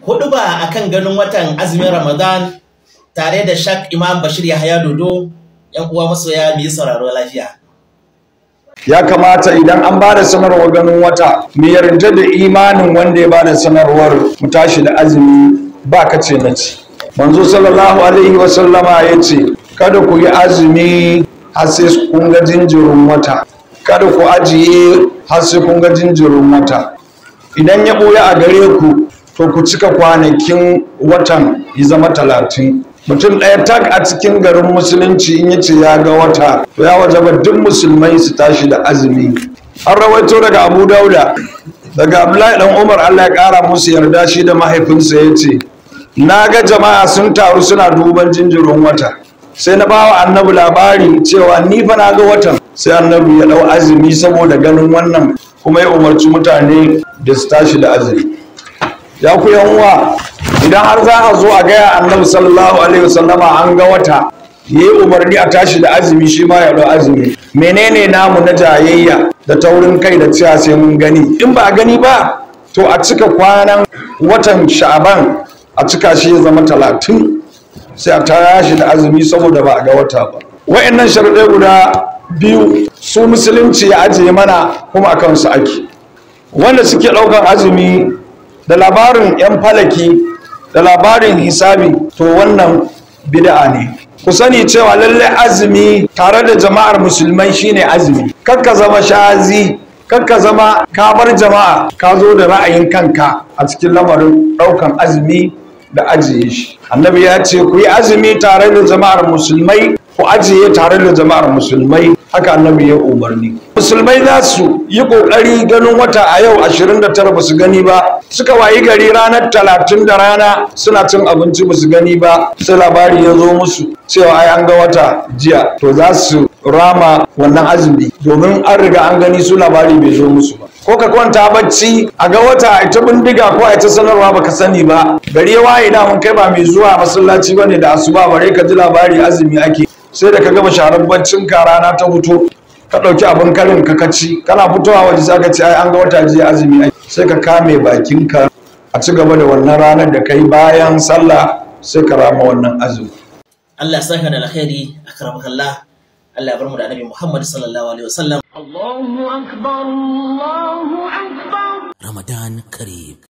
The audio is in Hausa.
hudu ba akan ganin watan azumin Ramadan tare da Shak Imam Bashir Yahaya Dodo yan uwa masoya mu yi sauraro lafiya. ya kamata idan an ba da sanarwar ganin wata mu yarda da imanin wanda ya ba da sanarwar mu tashi da azumi ba ka ce na ci manzo sallallahu alaihi wa sallama ya ce kada ku yi azumi har sai kun ga jinjirin wata kada ku ajiye har sai kun ga jinjirin wata idan ya ɓoye a gare ku to ku cika kwanakin watan ya zama talatin mutum ɗaya tak a cikin garin musulunci in yace ya ga wata to ya wajaba duk musulmai su tashi da azumi an rawaito daga abu dauda daga abdullahi dan umar allah ya ƙara musu yarda shi da mahaifinsa ya ce na ga jama'a sun taru suna duban jinjirin wata sai na bawa annabi labari cewa ni fa na ga watan sai annabi ya ɗau azumi saboda ganin wannan kuma ya umarci mutane da su tashi da azumi ya ku yan uwa idan har za a zo a gaya annabi sallallahu alaihi wasallama an ga wata ya yi umarni a tashi da azumi shi ma ya ɗau azumi menene namu na jayayya da taurin kai da cewa sai mun gani in ba a gani ba to a cika kwanan watan sha'aban a cika shi ya zama talatin sai a tashi da azumi saboda ba a ga wata ba wa'annan sharuɗai guda biyu su musulunci ya ajiye mana kuma a kansu ake wanda suke ɗaukar azumi da labarin 'yan falaki da labarin hisabi to wannan bid'a ne ku sani cewa lallai azumi tare da jama'ar musulmai shine azumi kakka zama shazi kakka zama kabar jama'a ka zo da ra'ayin kanka a cikin lamarin ɗaukan azumi da ajiye shi annabi ya ce ku yi azumi tare da jama'ar musulmai ku ajiye tare da jama'ar musulmai haka annabi ya umarni musulmai za su yi kokari ganin wata a yau 29 ba su gani ba suka wayi gari ranar 30 da rana suna cin abinci ba su gani ba sai labari ya zo musu cewa ai an ga wata jiya to za su rama wannan azumi domin an riga an gani su labari bai zo musu ba ko ka kwanta bacci a ga wata a ita bindiga ko a ita sanarwa baka sani ba gari ya waye da mun kai ba mai zuwa masallaci bane da asuba bare ka ji labari azumi ake sai da ka gama sharar baccin ka rana ta fito ka ɗauki abin karin ka kaci kana fitowa waje sai ka ce ai an ga wata jiya azumi ake sai ka kame bakinka a ci gaba da wannan ranar da kai bayan sallah sai ka rama wannan azumi Allah ya saka da alkhairi akramakallah Allah ya bar mu da Annabi Muhammad sallallahu alaihi wasallam الله أكبر الله أكبر رمضان قريب